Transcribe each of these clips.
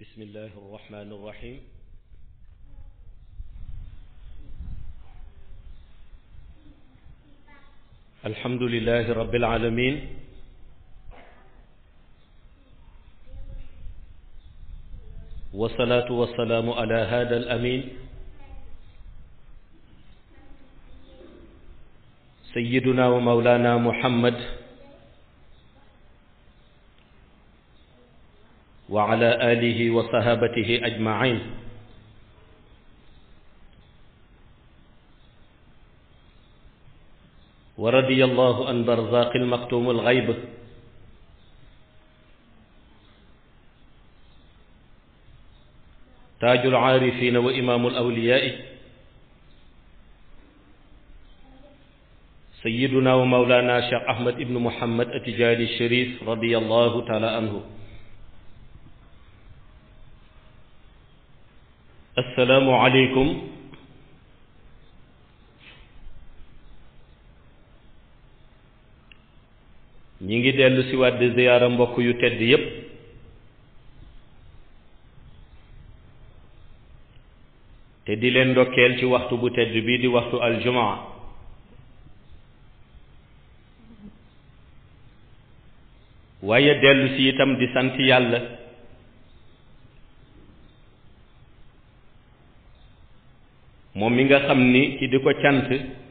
بسم الله الرحمن الرحيم الحمد لله رب العالمين والصلاة والسلام على هذا الأمين سيدنا ومولانا محمد وعلى آله وصحابته أجمعين ورضي الله عن برزاق المكتوم الغيب تاج العارفين وإمام الأولياء سيدنا ومولانا شيخ أحمد بن محمد التجاري الشريف رضي الله تعالى عنه assalaamu aleykum ñi ngi dellu si waat di ziyaara mbokk yu tedd yépp te di leen ndokkeel ci waxtu bu tedd bi di waxtu aljumaa waaye dellu si itam di sant yàlla moom mi nga xam ni ci di ko cant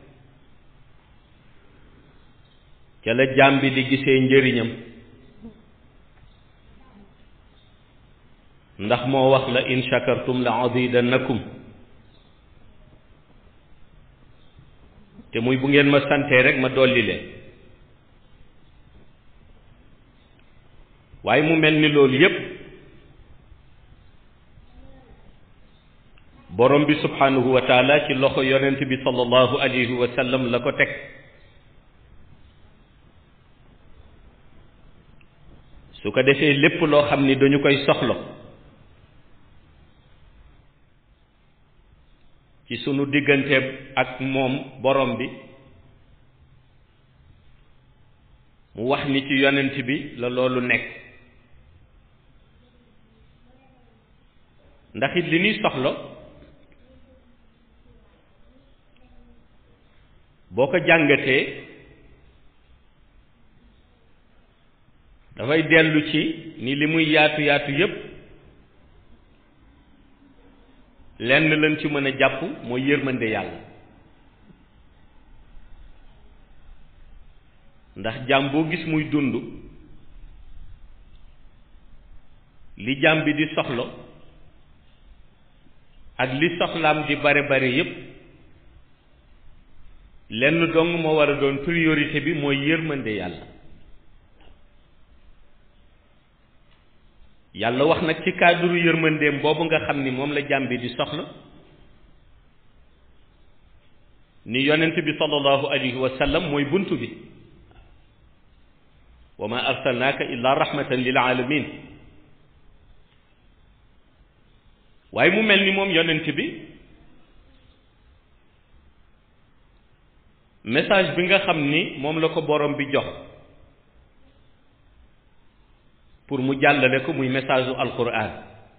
ca la jaam bi di gisee njëriñam ndax moo wax la in shakartum la azidannakum te muy bu ngeen ma santee rek ma dolli leen waaye mu mel ni loolu yépp borom bi subhanahu wa taala ci loxo yonent bi sallallahu alayhi wa sallam la ko teg su ko defee lépp loo xam ni dañu koy soxla ci sunu diggante ak moom borom bi mu wax ni ci yonent bi la loolu nekk ndax it li ñuy soxla boo ko jàngatee dafay dellu ci ni li muy yaatu yaatu yépp lenn lañ ci mën a jàpp mooy yërmande yàlla ndax jaam boo gis muy dund li jaam bi di soxla ak li soxlaam di bare bare yépp lenn dong moo war a doon priorité bi mooy yërmande yàlla yàlla wax nag ci cadre yërmandeem boobu nga xam ni moom la jàmm bi di soxla ni yonent bi sallallahu alayhi wa sallam mooy bunt bi wa ma arsalnaaka illa rahmatan lil alamin waaye mu mel ni moom yonent bi message bi nga xam ni moom la ko borom bi jox pour mu jàllale ko muy message u alquran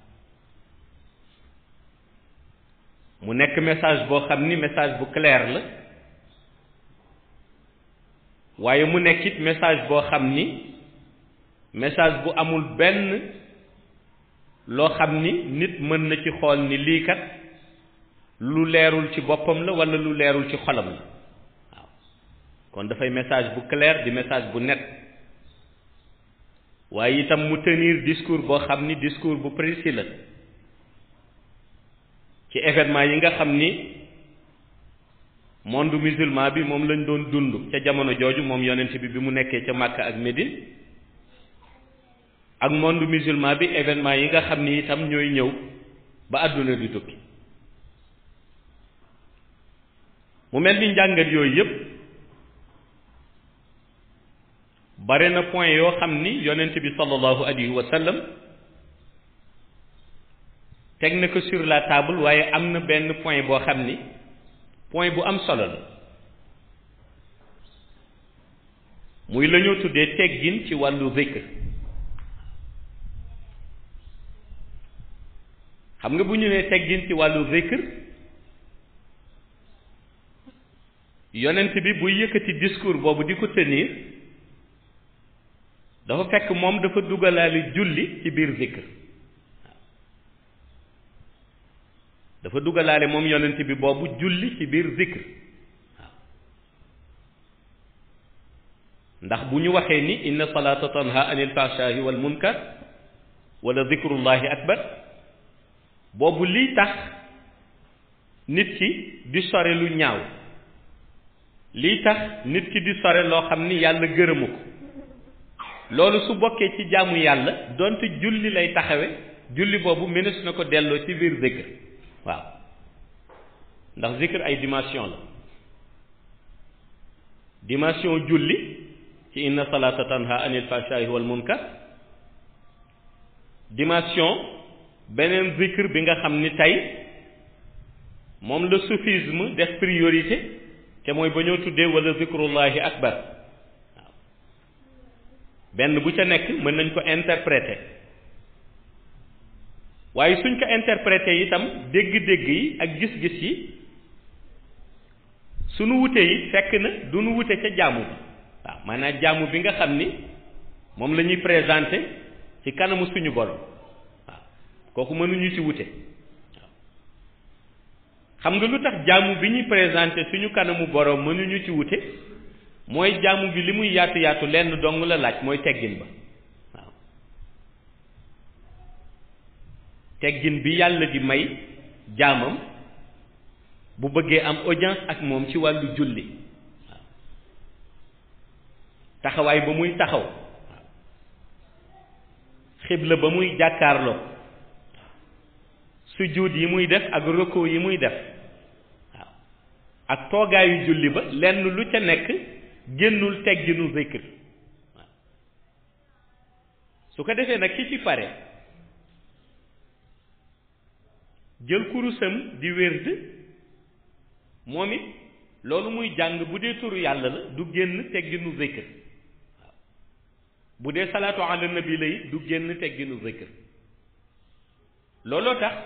mu nekk message boo xam ni message bu clair la waaye mu nekk it message boo xam ni message bu amul benn loo xam ni nit mën na ci xool ni lii kat lu leerul ci boppam la walla lu leerul ci xolam la kon dafay message bu clair di message bu net waaye itam mu tenir discours boo xam ni discours bu précis la ci événement yi nga xam ni monde musulman bi moom lañ doon dund ca jamono jooju moom yonent bi bi mu nekkee ca Makka ak Médine ak monde musulman bi événement yi nga xam ni itam ñooy ñëw ba àdduna di tukki mu mel ni njàngat yooyu yépp bare na point yoo xam ni yonent bi sallallahu alayhi wa sallam teg na ko sur la table waaye am na benn point boo xam ni point bu am solo la muy la ñoo tuddee teggin ci wàllu zikr xam nga bu ñu nee teggin ci wàllu zikr yonent bi buy yëkkati discours boobu di ko tenir dafa fekk moom dafa dugalaale julli ci biir zikr dafa dugalaale moom yonent bi boobu julli ci biir zikr waaw ndax bu ñu waxee ni inna salata tanha anil fahshahi wal munkar wala zikrullahi akbar boobu lii tax nit ki di sore lu ñaaw lii tax nit ki di sore loo xam ni yàlla gërëmu ko loolu su bokkee ci jaamu yàlla donte julli lay taxawe julli boobu mënees na ko delloo ci biir zikr waaw ndax zikr ay dimension la dimension julli ci inna salata tanha anil fahshahi wal munkar dimension beneen zikr bi nga xam ni tey moom la soufisme def priorité te mooy ba ñoo tuddee wala zikrullahi akbar waaw benn bu ca nekk mën nañ ko interpréter waaye suñ ko interpréter itam dégg-dégg yi ak gis-gis yi suñu wute yi fekk na du nu wute ca jaamu bi waaw maanaam jaamu bi nga xam ni moom la ñuy présenter ci kanamu suñu borom waaw kooku mënuñu ci wute xam nga lu tax jaamu bi ñuy présenté suñu kanamu borom mënuñu ci wute mooy jaamu bi li muy yaatu yaatu lenn dong la laaj mooy teggin ba waaw teggin bi yàlla di may jaamam bu bëggee am audience ak moom ci wàllu julli waaw taxawaay ba muy taxaw waaw xibla ba muy jàkkaarloo sujjuut yi muy def ak roko yi muy def waaw ak toogaayu julli ba lenn lu ca nekk génnul tegginu zikr waaw su ko defee nag ki ci pare jël kurusam di wérd moom it loolu muy jàng bu dee turu yàlla la du génn tegginu zikr waaw bu dee salaatu ala nabi la it du génn tegginu zikr looloo tax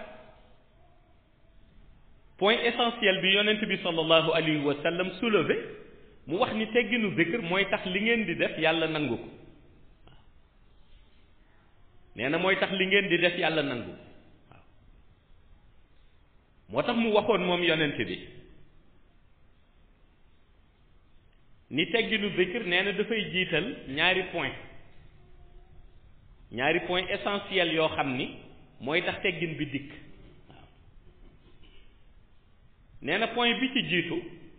point essentiel bi yonent bi sallallahu alayhi wa sallam soulevé mu wax ni tegginu zikr mooy tax li ngeen di def yàlla nangu ko waaw nee na mooy tax li ngeen di def yàlla nangu waaw moo tax mu waxoon moom yonent bi ni tegginu zikr nee na dafay jiital ñaari point ñaari point essentiel yoo xam ni mooy tax teggin bi dikk waaw nee na point bi ci jiitu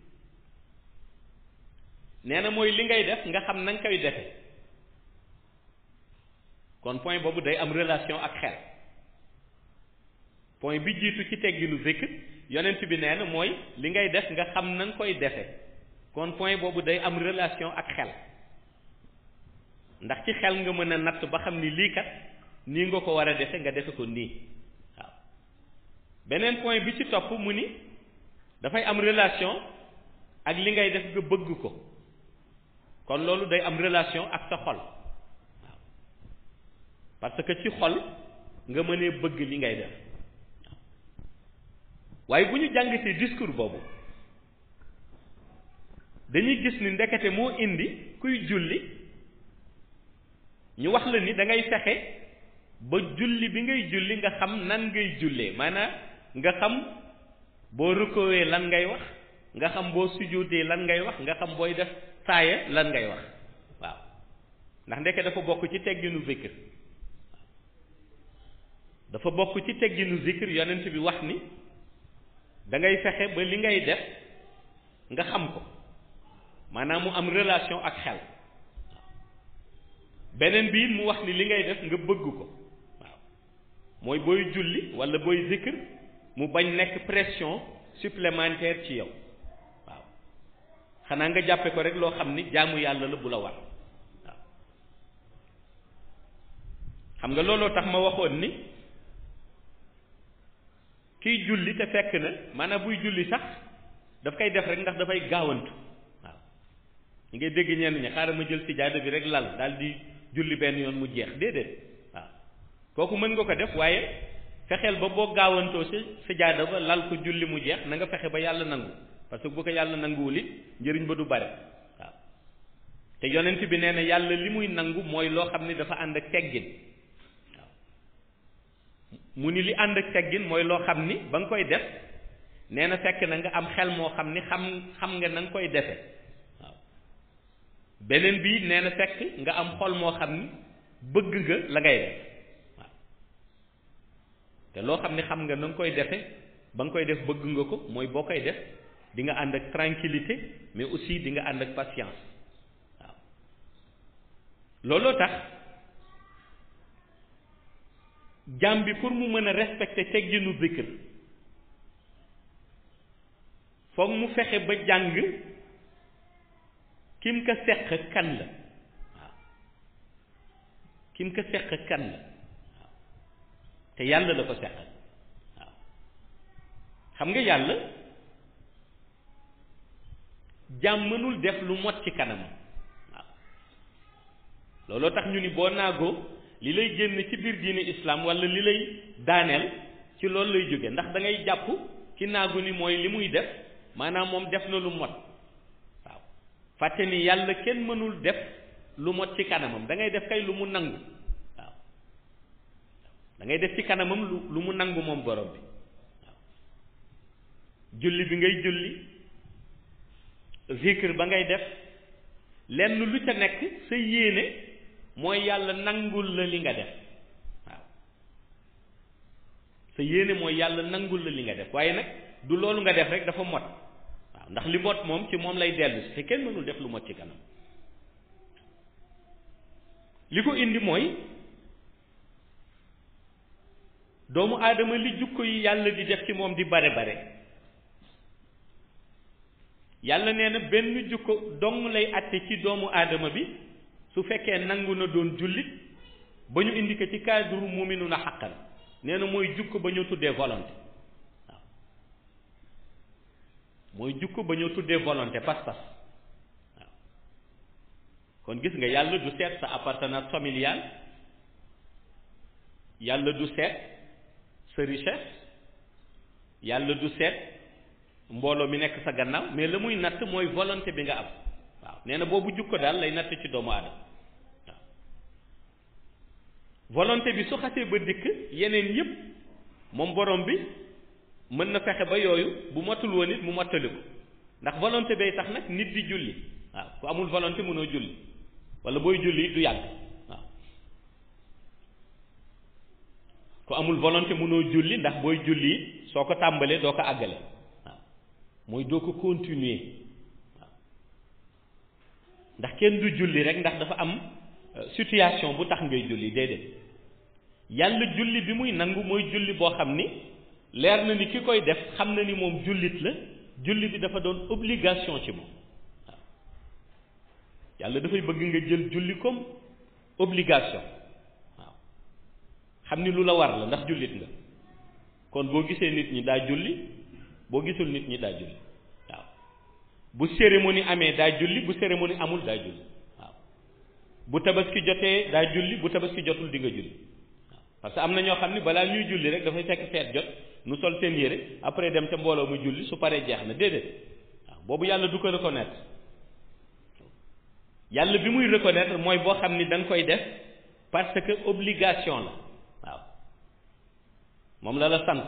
nee na mooy li ngay def nga xam na nga koy defe kon point boobu day am relation ak xel point bi jiitu ci tegginu zikr yonent bi nee na mooy li ngay def nga xam na nga koy defe kon point boobu day am relation ak xel ndax ci xel nga mën a natt ba xam ni lii kat nii nga ko war a defe nga defe ko nii waaw beneen point bi ci topp mu ni dafay am relation ak li ngay def nga bëgg ko kon loolu day am relation ak sa xol waaw parce que ci xol nga mënee bëgg li ngay def waaye bu ñu jàngatee discours boobu dañuy gis ni ndekete moo indi kuy julli ñu wax la ni da ngay fexe ba julli bi ngay julli nga xam nan ngay jullee maanaam nga xam boo rukkowee lan ngay wax nga xam boo sujjóotee lan ngay wax nga xam booy def saaya lan ngay wax waaw ndax ndeke dafa bokk ci tegginu zikr dafa bokk ci tegginu zikr yonent bi wax ni da ngay fexe ba li ngay def nga xam ko maanaam mu am relation ak xel beneen bi mu wax ni li ngay def nga bëgg ko waaw mooy booy julli walla booy zikr mu bañ nekk pression supplémentaire ci yow waaw xanaa nga jàppe ko rek loo xam ni jaamu yàlla la bu la war waaw xam nga looloo tax ma waxoon ni kiy julli te fekk na maanaam buy julli sax daf koy def rek ndax dafay gaawantu waaw ñu ngay dégg ñenn ñi xaaral ma jël sijaada bi rek lal daal di julli benn yoon mu jeex déedéet waaw kooku mën nga ko def waaye fexeel ba boo gaawantoo si sajaada ba lal ko julli mu jeex na nga fexe ba yàlla nangu parce que bu ko yàlla nanguwul it njëriñ ba du bare waaw te yonent bi nee na yàlla li muy nangu mooy loo xam ni dafa ànd ak teggin waaw mu ni li ànd ak teggin mooy loo xam ni ba nga koy def nee na fekk na nga am xel moo xam ni xam xam nga na nga koy defe waaw beneen bi nee na fekk nga am xol moo xam ni bëgg nga la ngay def waaw te loo xam ni xam nga na nga koy defe ba nga koy def bëgg nga ko mooy boo koy def di nga ànd ak tranquillité mais aussi di nga ànd ak patience waaw looloo tax jaam bi pour mu mën a respecter tegginu zikr foog mu fexe ba jàng kim ka seq kan la waaw kim ka seq kan la waaw te yàlla la ko seqal waaw xam nga yàlla jaam mënul def lu mot ci kanamam waaw looloo tax ñu ni boo naagoo li lay génn ci biir diine islam walla li lay daaneel ci loolu lay jóge ndax da ngay jàpp ki naagu ni mooy li muy def maanaam moom def na lu mot waaw fàtte ni yàlla kenn mënul def lu mot ci kanamam da ngay def kay lu mu nangu waaw da ngay def ci kanamam lu lu mu nangu moom borom bi waaw julli bi ngay julli zikr ba ngay def lenn lu ca nekk sa yéene mooy yàlla nangul la li nga def waaw sa yéene mooy yàlla nangul la li nga def waaye nag du loolu nga def rek dafa mot waaw ndax li mot moom ci moom lay dellu si te kenn mënul def lu mot ci kanam li ko indi mooy doomu aadama li jukko yi yàlla di def ci moom di bare bare yàlla nee na benn jukko dong lay àtte ci doomu aadama bi su fekkee nangu na doon jullit ba ñu indi ko ci cadre muminu na xaqan nee na mooy jukko ba ñu tuddee volonté waaw mooy jukko ba ñu tuddee volonté pas-pas waaw kon gis nga yàlla du seet sa appartenance familiale yàlla du seet sa richesse yàlla du seet mbooloo mi nekk sa gannaaw mais la muy natt mooy volonté bi nga am waaw nee na boobu jukko daal lay natt ci doomu aadama waaw volonté bi su xasee ba dikk yeneen yépp moom borom bi mën na fexe ba yooyu bu matul woon it mu mottali ko ndax volonté bay tax nag nit di julli waaw ku amul volonté mënoo julli wala booy julli du yàgg waaw ku amul volonté mënoo julli ndax booy julli soo ko tàmbalee doo ko àggale waaw mooy doo ko continuer waaw ndax kenn du julli rek ndax dafa am situation bu tax ngay julli déedéet yàlla julli bi muy nangu mooy julli boo xam ni leer na ni ki koy def xam na ni moom jullit la julli bi dafa doon obligation ci moom waaw yàlla dafay bëgg nga jël julli comme obligation waaw xam ni lu la war la ndax jullit nga kon boo gisee nit ñi daa julli boo gisul nit ñi daa julli waaw bu cérémonie amee daa julli bu cérémonie amul daa julli waaw bu tabaski jotee daa julli bu tabaski jotul di nga julli waaw parce que am na ñoo xam ni balaa ñuy julli rek dafay fekk feet jot nu sol seen yére après dem ca mbooloo mu julli su paree jeex na déedéet waaw boobu yàlla du ko reconnaître yàlla bi muy reconnaître mooy boo xam ni da nga koy def parce que obligation la waaw moom la la sant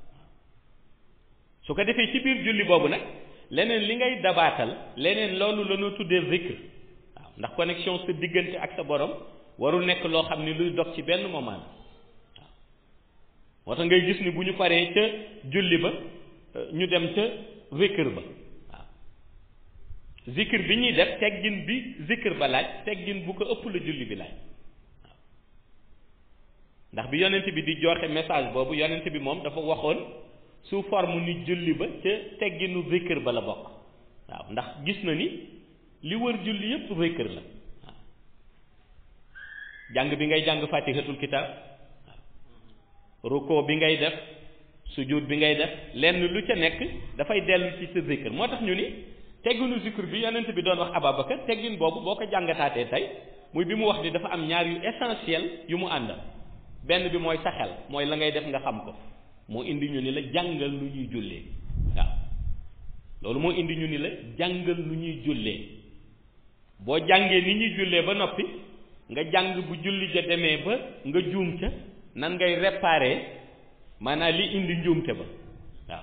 su ko defee ci biir julli boobu nag leneen li ngay dabaatal leneen loolu la ñu tuddee zikr waaw ndax connexion sa diggante ak sa borom warul nekk loo xam ni luy dog ci benn moment waaw moo tax ngay gis ni bu ñu paree ca julli ba ñu dem ca zikr ba waaw zikr bi ñuy def teggin bi zikr ba laaj teggin bu ko ëpp la julli bi laaj waaw ndax bi yonent bi di joxe message boobu yonent bi moom dafa waxoon sous forme ni julli ba ca tegginu zikr ba la bokk waaw ndax gis na ni li wër julli yépp zikr la waaw jàng bi ngay jàng fatihatul kitab waaw ruko bi ngay def sujud bi ngay def lenn lu ca nekk dafay dellu ci sa zikr moo tax ñu ni tegginu zikr bi yonent bi doon wax Ababacar teggin boobu boo ko jàngataatee tey muy bi mu wax ni dafa am ñaar yu essentiel yu mu àndal benn bi mooy sa xel mooy la ngay def nga xam ko moo indi ñu ni la jàngal nu ñuy jullee waaw loolu moo indi ñu ni la jàngal nu ñuy jullee boo jàngee ni ñuy jullee ba noppi nga jàng bu julli ja demee ba nga juum ca nan ngay réparer maanaam li indi njuumte ba waaw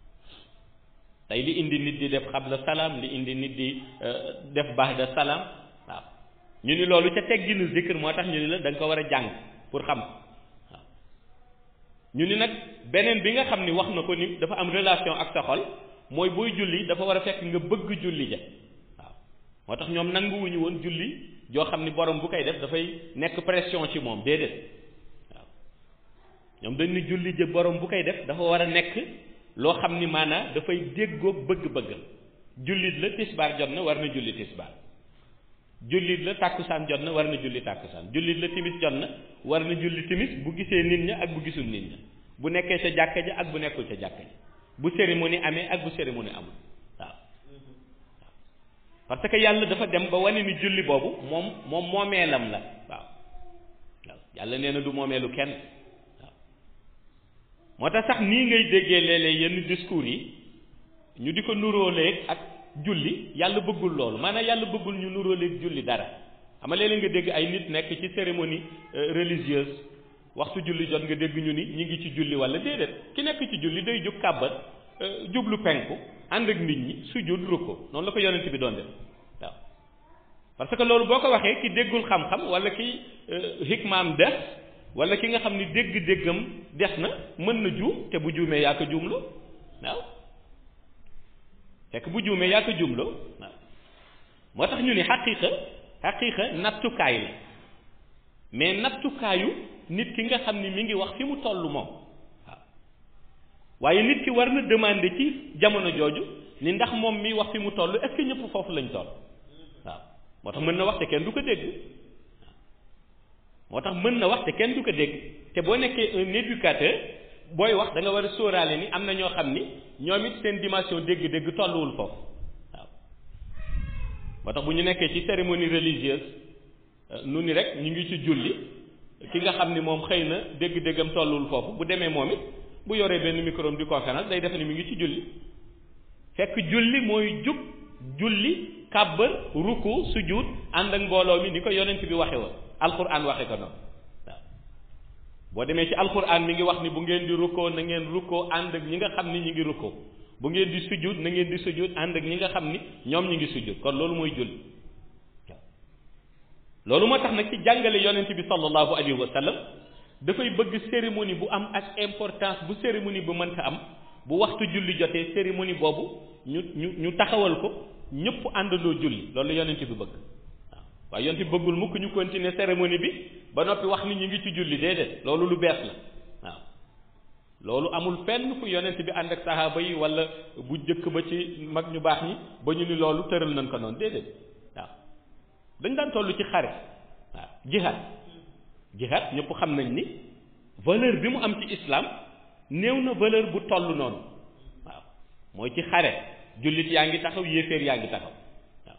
tey li indi nit di def xabla salaam li indi nit di def ba'da salaam waaw ñu ni loolu ca tegginu zikr moo tax ñu ni la da nga ko war a jàng pour xam waaw ñu ni nag beneen bi nga xam ni wax na ko ni dafa am relation ak sa xol mooy booy julli dafa war a fekk nga bëgg julli ja waaw moo tax ñoom nanguwuñu woon julli joo xam ni borom bu koy def dafay nekk pression ci moom déedéet waaw ñoom dañ ni julli ja borom bu koy def dafa war a nekk loo xam ni maanaa dafay déggoog bëgg-bëggam jullit la tisbaar jot na war na julli tisbaar jullit la tàkkusaan jot na war na julli tàkkusaan jullit la timis jot na war na julli timis bu gisee nit ña ak bu gisul nit ña bu nekkee ca jàkka ja ak bu nekkul ca jàkka ja bu cérémonie amee ak bu cérémonie amul waaw parce que yàlla dafa dem ba wane ni julli boobu moom moom moomeelam la waaw waaw yàlla nee na du moomeelu kenn waaw moo tax sax nii ngay déggee léeg-léeg yenn discours yi ñu di ko nuróoleeg ak julli yàlla bëggul loolu maanaam yàlla bëggul ñu nuróoleeg julli dara xam nga léeg-léeg nga dégg ay nit nekk ci cérémonie religieuse waxtu julli jot nga dégg ñu ni ñi ngi ci julli wala déedéet ki nekk ci julli day jóg kàbbat jublu penku ànd ak nit ñi sujud rukko noonu la ko yonent bi doon def waaw parce que loolu boo ko waxee ki déggul xam-xam wala ki hikmaam des wala ki nga xam ni dégg-déggam des na mën na juum te bu juumee yaa ko juumloo waaw fekk bu juumee yaa ko juumloo waaw moo tax ñu ni xaqiiqa xaqiiqa nattukaay la mais nattukaayu nit ki nga xam ni mi ngi wax fi mu toll moom waaw waaye nit ki war na demander ci jamono jooju ni ndax moom mi wax fi mu toll est-ce que ñëpp foofu lañ toll waaw moo tax mën na wax te kenn du ko dégg moo tax mën na wax te kenn du ko dégg te boo nekkee un éducateur booy wax da nga war a sóoraale ni am na ñoo xam ni ñoom it seen dimension dégg-dégg tolluwul foofu waaw moo tax bu ñu nekkee ci cérémonie religieuse nu ni rek ñu ngi ci julli ki nga xam ni moom xëy na dégg-déggam tolluwul foofu bu demee moom it bu yoree benn micro di conférence day defe ni mi ngi ci julli fekk julli mooy jub julli kàbbar ruku sujud ànd ak mbooloo mi ni ko yonent bi waxe woon alquran waxe ko noonu waaw boo demee ci alquran mi ngi wax ni bu ngeen di rukkoo na ngeen rukkoo ànd ak ñi nga xam ni ñi ngi rukkoo bu ngeen di sujud na ngeen di sujud ànd ak ñi nga xam ni ñoom ñi ngi sujud kon loolu mooy julli waaw loolu moo tax nag ci jàngale yonent bi sallallahu alayhi wa sallam dafay bëgg cérémonie bu am ak importance bu cérémonie bu mënta am bu waxtu julli jotee cérémonie boobu ñu ñu ñu taxawal ko ñëpp àndandoo julli loolu yonent bi bëgg waaw waaye yonent bi bëggul mukk ñu continuer cérémonie bi ba noppi wax ni ñu ngi ci julli déedéet loolu lu bees la waaw loolu amul fenn fu yonent bi ànd ak sahaaba yi wala bu jëkk ba ci mag ñu baax ñi ba ñu ni loolu tëral nañ ko noonu déedéet waaw dañ daan toll ci xare waaw jihad jihad ñëpp xam nañ ni valeur bi mu am ci islam néew na valeur bu toll noonu waaw mooy ci xare jullit yaa ngi taxaw yéeféer yaa ngi taxaw waaw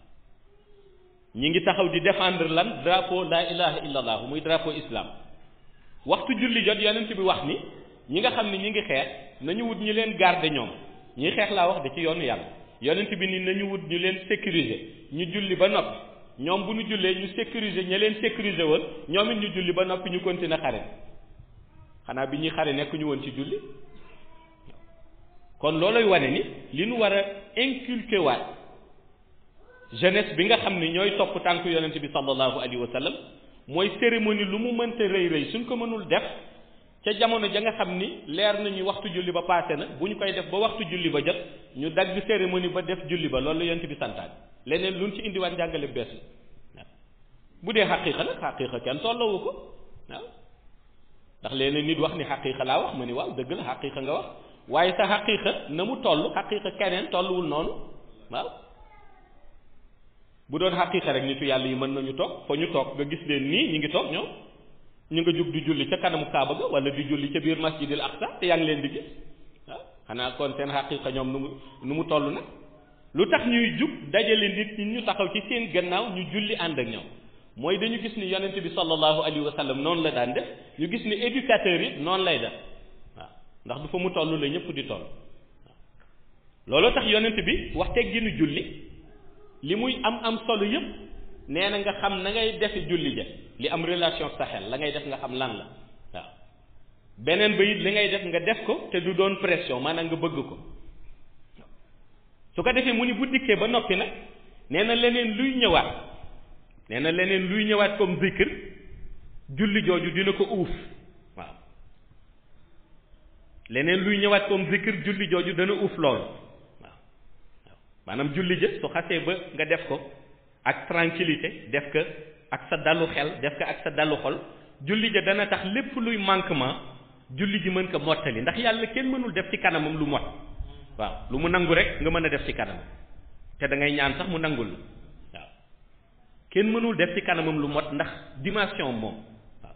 ñi ngi taxaw di défendre lan drapeau la ilaha illallah muy drapeau islam waxtu julli jot yonent bi wax ni ñi nga xam ne ñi ngi xeex nañu wut ñu leen garder ñoom ñi xeex laa wax de ci yoonu yàlla yonent bi ni nañu wut ñu leen sécuriser ñu julli ba noppi ñoom bu ñu jullee ñu sécuriser ña leen sécuriser woon ñoom it ñu julli ba noppi ñu continuer xare xanaa bi ñuy xare nekk ñu woon ci julli kon looloy wane ni li nu war a inculquer waat jeunesse bi nga xam ne ñooy topp tànk yonent bi sallallahu alayhi wa sallam mooy cérémonie lu mu mënta rëy rëy suñ ko mënul def ca jamono ja nga xam ni leer nañu waxtu julli ba passé na bu ñu koy def ba waxtu julli ba jot ñu dagg cérémonie ba def julli ba loolu la yonent bi santaan leneen luñ ci indiwaat njàngale bees la waaw bu dee xaqiiqa nag xaqiiqa kenn tollawu ko waaw ndax leneen nit wax ni xaqiiqa laa wax ma ni waaw dëgg la xaqiiqa nga wax waaye sa xaqiiqa na mu toll xaqiiqa keneen tolluwul noonu waaw bu doon xaqiiqa rek nitu yàlla yi mën nañu toog fa ñu toog nga gis leen nii ñu ngi toog ñoom ñu nga jug di julli ca kanamu kaaba ga wala di julli ca biir masjidil aqsa te yaa ngi leen di gis waaw xanaa kon seen xaqiiqa ñoom nu mu nu mu toll nag lu tax ñuy jug dajale nit ñi ñu taxaw ci seen gannaaw ñu julli ànd ak ñoom mooy dañu gis ni yonent bi sallallahu alayhi wa sallam noonu la daan def ñu gis ni éducateur yi noonu lay def waaw ndax du fa mu toll la ñëpp di toll looloo tax yonent bi wax tegginu julli li muy am am solo yëpp nee na nga xam na ngay defe julli ja li am relation ak sa xel la ngay def nga xam lan la waaw beneen ba it li ngay def nga def ko te du doon pression maanaam nga bëgg ko su ko defee mu ni bu dikkee ba noppi nag nee na leneen luy ñëwaat nee na leneen luy ñëwaat comme zikr julli jooju dina ko uuf waaw leneen luy ñëwaat comme zikr julli jooju dana uuf loolu waaw waaw maanaam julli jë su xasee ba nga def ko ak tranquillité def ko ak sa dalu xel def ko ak sa dalu xol julli ja dana tax lépp luy manquement julli ji mën ko mottali ndax yàlla kenn mënul def ci kanamam lu mot waaw lu mu nangu rek nga mën a def ci kanamam te da ngay ñaan sax mu nangul la waaw kenn mënul def ci kanamam lu mot ndax dimension moom waaw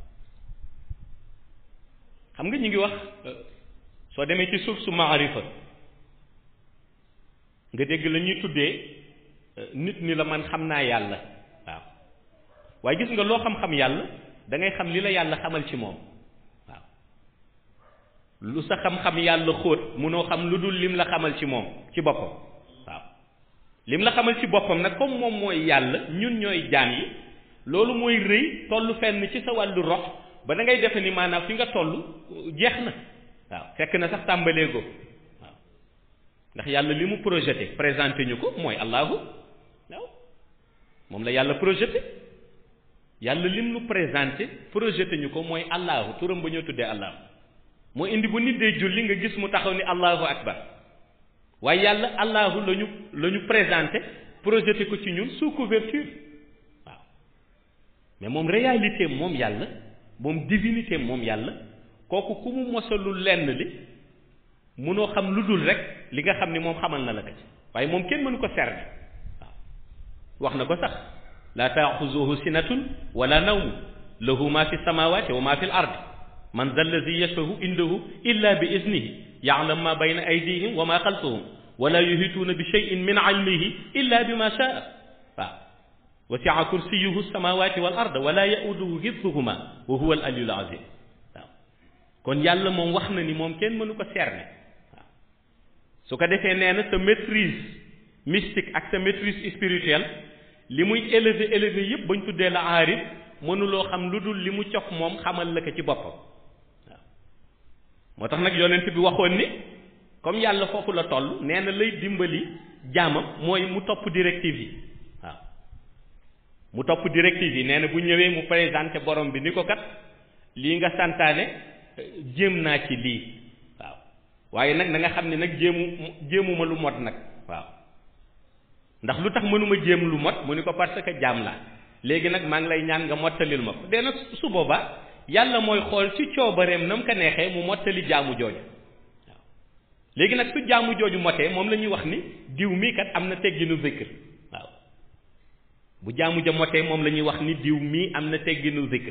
xam nga ñu ngi wax soo demee ci suuf su maarifa nga dégg la ñuy tuddee nit ni la man xam naa yàlla waaw waaye gis nga loo xam-xam yàlla da ngay xam li la yàlla xamal ci moom waaw lu sa xam-xam yàlla xóot munoo xam lu dul lim la xamal ci moom ci boppam waaw lim la xamal ci boppam nag comme moom mooy yàlla ñun ñooy jaam yi loolu mooy rëy toll fenn ci sa wàllu rox ba da ngay defe ni maanaam fi nga toll jeex na waaw fekk na sax tàmbalee ko waaw ndax yàlla li mu projeté présenté ñu ko mooy allahu waaw moom la yàlla projeté yàlla lim nu présenté projeté ñu ko mooy allahu turam ba ñoo tuddee allahu moo indi bu nit dee julli nga gis mu taxaw ni allahu akbar waaye yàlla allahu la ñu la ñu présenté projeté ko ci ñun sous couverture waaw mais moom réalité moom yàlla moom divinité moom yàlla kooku ku mu mosalul lenn li munoo xam lu dul rek li nga xam ni moom xamal na la ko ci waaye moom kenn mënu ko cerner waaw wax na ko sax laa taaxuzuhu sinatun wala nawmu lahu ma fi samawati wa ma fi l ardi man da alladi yashfahu indahu illa bi iznihi yaalam ma bayna aydihim wa ma xalfahum wala yuhituuna bi cheyin min ilmihi illa bi ma shaa waaw wasia kursiyuhu samawati wal arda wala yauduhu hifduhuma wa huwa al aliyul azim waaw kon yàlla moom wax na ni moom kenn mënu ko cerner waaw su ko defee nee na sa maîtrise mystique ak sa maîtrise spirituelle li muy élevé élevé yépp bañ tuddee la aarif mënuloo xam lu dul li mu cof moom xamal la ko ci boppam waaw moo tax nag yonent bi waxoon ni comme yàlla foofu la toll nee na lay dimbali jaamam mooy mu topp directive yi waaw mu topp directive yi nee na bu ñëwee mu présenté borom bi ni ko kat lii nga santaane jéem naa ci lii waaw waaye nag na nga xam ne nag jéemu jéemuma lu mot nag waaw ndax lu tax mënuma jéem lu mot mu ni ko parce que jaam laa léegi nag maa ngi lay ñaan nga mottalil ma ko dee nag su boobaa yàlla mooy xool ci coobareem na mu ko neexee mu mottali jaamu jooju waaw léegi nag su jaamu jooju motee moom la ñuy wax ni diw mii kat am na tegginu zikr waaw bu jaamu ja motee moom la ñuy wax ni diw mii am na tegginu zikr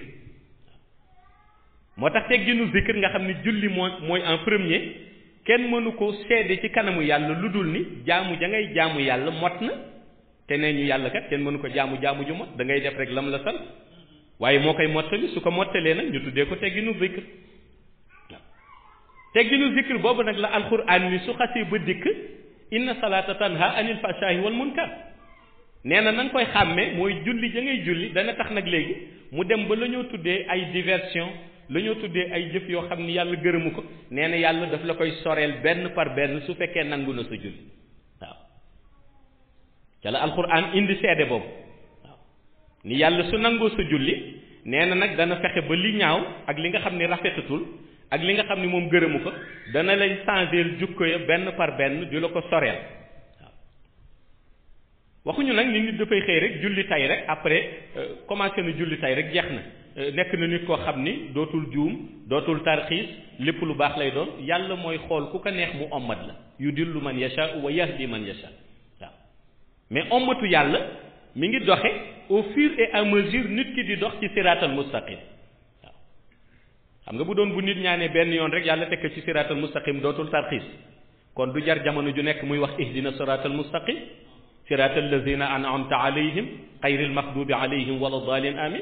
moo tax tegginu zikr nga xam ni julli mooy mooy en premier kenn mënu ko seede ci kanamu yàlla lu dul ni jaamu ja ngay jaamu yàlla mot na te nee ñu yàlla kat kenn mënu ko jaamu jaamu ju mot da ngay def rek lam la sant waaye moo koy mottali su ko mottalee nag ñu tuddee ko tegginu zikr waaw tegginu zikr boobu nag la alxuraan ni su xasee ba dikk inna salaata tanha anil fashaahi wal munkar nee na na nga koy xàmmee mooy julli ja ngay julli dana tax nag léegi mu dem ba la ñoo tuddee ay diversion la ñoo tuddee ay jëf yoo xam ni yàlla gërëmu ko nee na yàlla daf la koy soreel benn par benn su fekkee nangu na sa julli waaw ca la alxuraan indi seede boobu waaw ni yàlla su nangoo sa julli nee na nag dana fexe ba li ñaaw ak li nga xam ni rafetatul ak li nga xam ni moom gërëmu ko dana lay changer jukko ya benn par benn di la ko soreel waaw waxuñu nag ni nit dafay xëy rek julli tay rek après commencé na julli tay rek jeex na nekk na nit koo xam ni dootul juum dootul tarxiis lépp lu baax lay doon yàlla mooy xool ku ko neex mu ommat la yudillu man yasha wa yahdi man yasha waaw mais ommatu yàlla mi ngi doxe au fur et à mesure nit ki di dox ci siraatal mustaqim waaw xam nga bu doon bu nit ñaanee benn yoon rek yàlla tekk ci siraatal mustaqim dootul tarxiis kon du jar jamono ju nekk muy wax ihdina siraatal mustaqim sirata allazina an'amta alayhim xayril maxdubi alayhim wala dalin amin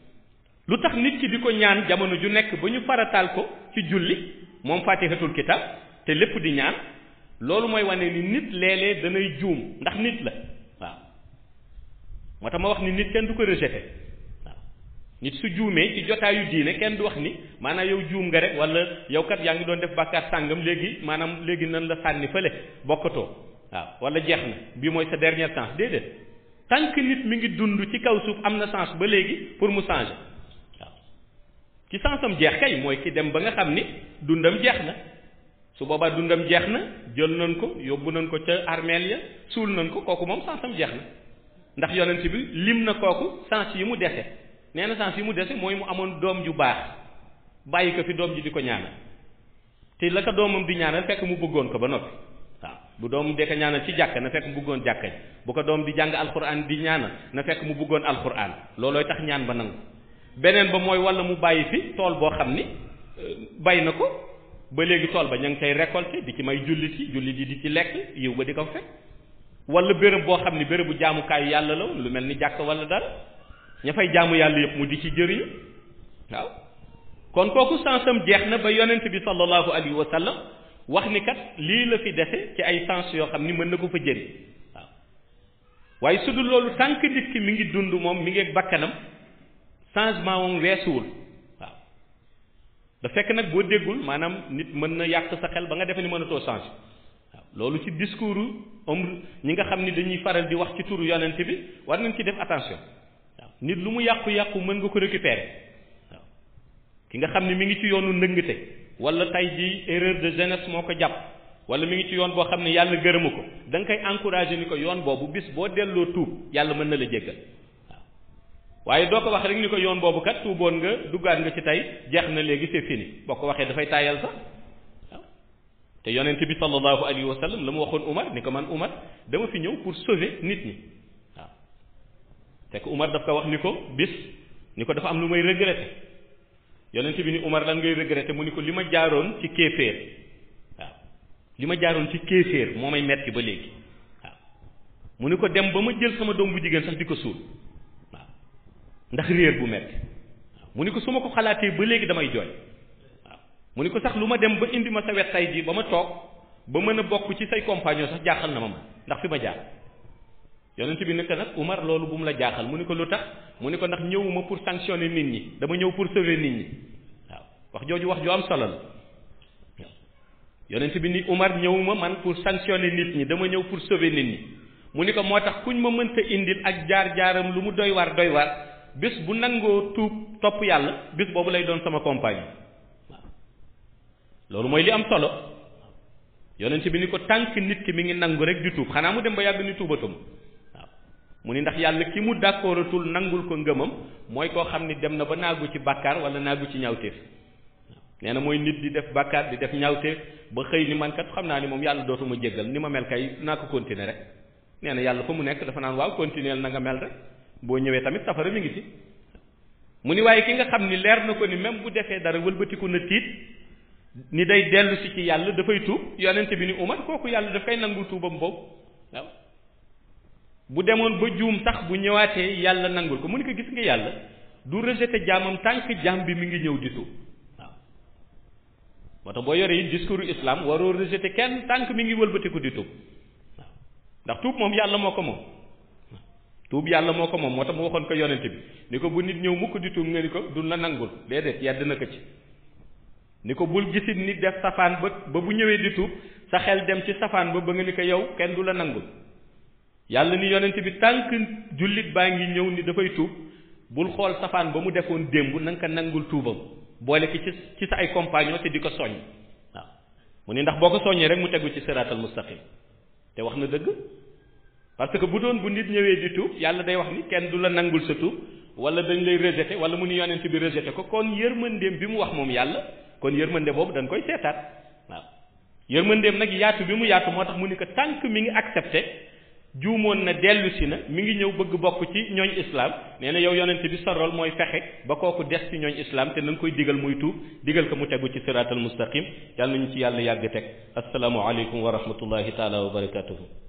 lu tax nit ki di ko ñaan jamono ju nekk ba ñu farataal ko ci julli moom fatihatul kitab te lépp di ñaan loolu mooy wane ni nit léeg-léeg danay juum ndax nit la waaw moo tax ma wax ni nit kenn du ko rejeté waaw nit su juumee ci jotaayu diine kenn du wax ni maanaam yow juum nga rek wala yow kat yaa ngi doon def bàkkaar sàngam léegi maanaam léegi nan la sànni fële bokkatoo waaw wala jeex na bii mooy sa dernière chance déedéet tant que nit mi ngi dund ci kaw suuf am na chance ba léegi pour mu changer waaw ci chance am jeex kay mooy ki dem ba nga xam ni dundam jeex na su boobaa dundam jeex na jël nañ ko yóbbu nañ ko ca armeel ya suul nañ ko kooku moom chance am jeex na ndax yonent bi lim na kooku chance yi mu dese nee na chance yi mu dese mooy mu amoon doom ju baax bàyyi ko fi doom ji di ko ñaanal te la ko doomam di ñaanal fekk mu bëggoon ko ba noppi waaw bu doom de ko ñaanal ci jàkka na fekk mu bëggoon jàkka ji bu ko doom di jàng alxuraan di ñaanal na fekk mu bëggoon alxuraan loolooy tax ñaan ba nangu beneen ba mooy wala mu bàyyi fi tool boo xam ni bay na ko ba léegi tool ba ña ngi koy récolter di ci may jullit yi jullit yi di ci lekk yiw ba di ko fekk wala béréb boo xam ni bérébu jaamukaayu yàlla la lu mel ni jàkk wala dara ña fay jaamu yàlla yëpp mu di ci jëriñu waaw kon kooku sansam jeex na ba yonent bi sallallahu alayhi wa sallam wax ni kat lii la fi dese ci ay sens yoo xam ni mën na ko fa jëriñ waaw waaye su dul loolu tànk nit ki mi ngi dund moom mi ngi ak bakkanam changement moom weesuwul waaw da fekk nag boo déggul maanaam nit mën na yàq sa xel ba nga defe ni mënatoo changer waaw loolu ci discours om ñi nga xam ni dañuy faral di wax ci turu yonent bi war nañ ci def attention waaw nit lu mu yàqu-yàqu mën nga ko récupérer waaw ki nga xam ni mi ngi ci yoonu ndëngte wala tey ji erreur de jeunesse moo ko jàpp wala mi ngi ci yoon boo xam ne yàlla gërëmu ko da nga koy encourager ni ko yoon boobu bis boo delloo tuub yàlla mën na la jéggal waaw waaye doo ko wax rek ni ko yoon boobu kat tuuboon nga duggaat nga ci tey jeex na léegi c'est fini boo ko waxee dafay taayal sax waaw te yonent bi sallallahu alayhi wa sallam la mu waxoon Umar ni ko man Umar dama fi ñëw pour sauver nit ñi waaw te que Umar daf ko wax ni ko bis ni ko dafa am lu may regretter yonent bi ni Umar lan ngay regretter mu ni ko li ma jaaroon ci kéeféer waaw li ma jaaroon ci kéeféer moo may metti ba léegi waaw mu ni ko dem ba ma jël sama doom bu jigéen sax di ko suul waaw ndax réer bu metti waaw mu ni ko su ma ko xalaatee ba léegi damay jooy waaw mu ni ko sax lu ma dem ba indi ma sa wet tay ji ba ma toog ba mën a bokk ci say compagnon sax jaaxal na ma ma ndax fi ma jaar yonent bi nekk nag Umar loolu bu mu la jaaxal mu ni ko lu tax mu ni ko ndax ñëwuma pour sanctionner nit ñi dama ñëw pour sauver nit ñi waaw wax jooju wax ju am solo la waaw yonent bi ni Umar ñëwuma man pour sanctionner nit ñi dama ñëw pour sauver nit ñi mu ni ko moo tax kuñ ma mënta indil ak jaar-jaaram lu mu doy waar doy waar bés bu nangoo tuub topp yàlla bés boobu lay doon sama compagne waaw loolu mooy li am solo yonent bi ni ko tànk nit ki mi ngi nangu rek di tuub xanaa mu dem ba yàgg ni tuubatum mu ni ndax yàlla ki mu d'accordatul nangul ko ngëmam mooy koo xam ni dem na ba naagu ci bàkkaar wala naagu ci ñaawteef nee na mooy nit di def bàkkaar di def ñaawteef ba xëy ni man kat xam naa ni moom yàlla dootuma jéggal ni ma mel kay naa ko continuer rek nee na yàlla fa mu nekk dafa naan waaw continuer na nga mel rek boo ñëwee tamit safara mi ngi ci mu ni waaye ki nga xam ni leer na ko ni même bu defee dara wëlbatiku na tiit ni day dellu si ci yàlla dafay tuub yonent bi ni Umar kooku yàlla dafay nangu tuubam boobu waaw bu demoon ba juum sax bu ñëwaatee yàlla nangul ko mu ni ko gis nga yàlla du rejeté jaamam tant que jaam bi mi ngi ñëw di tuub waaw moo tax boo yoree yi discours islam waroo rejeté kenn tant que mi ngi wëlbatiku di tuub waaw ndax tuub moom yàlla moo ko moom tuub yàlla moo ko moom moo tax mu waxoon ko yonent bi ni ko bu nit ñëw mukk di tuub nga ni ko du la nangul déedéet yedd na ko ci ni ko bul gisit nit def safaan ba ba bu ñëwee di tuub sa xel dem ci safaan ba ba nga ni ko yow kenn du la nangul yàlla ni yonent bi tànk jullit baa ngi ñëw ni dafay tuub bul xool safaan ba mu defoon démb na nga ko nangul tuubam boole ki ci ci sa ay compagnon te di ko soññ waaw mu ni ndax boo ko soññee rek mu tegu ci siraatal mustaqim te wax na dëgg parce que bu doon bu nit ñëwee di tuub yàlla day wax ni kenn du la nangul sa tuub wala dañ lay rejeté wala mu ni yonent bi rejeté ko kon yërmandeem bi mu wax moom yàlla kon yërmande boobu dañ koy seetaat waaw yërmandeem nag yaatu bi mu yaatu moo tax mu ni ko tànk mi ngi accepté juumoon na dellu si na mi ngi ñëw bëgg bokk ci ñooñ islam nee na yow yonent bi sa rôle mooy fexe ba kooku des ci ñooñ islam te na nga koy digal muy tuub digal ko mu tegu ci siraatal mustaqim yàlla nañu ci yàlla yàgg teg asalaamu aleykum wa rahmatullahi taala wa barakatuhu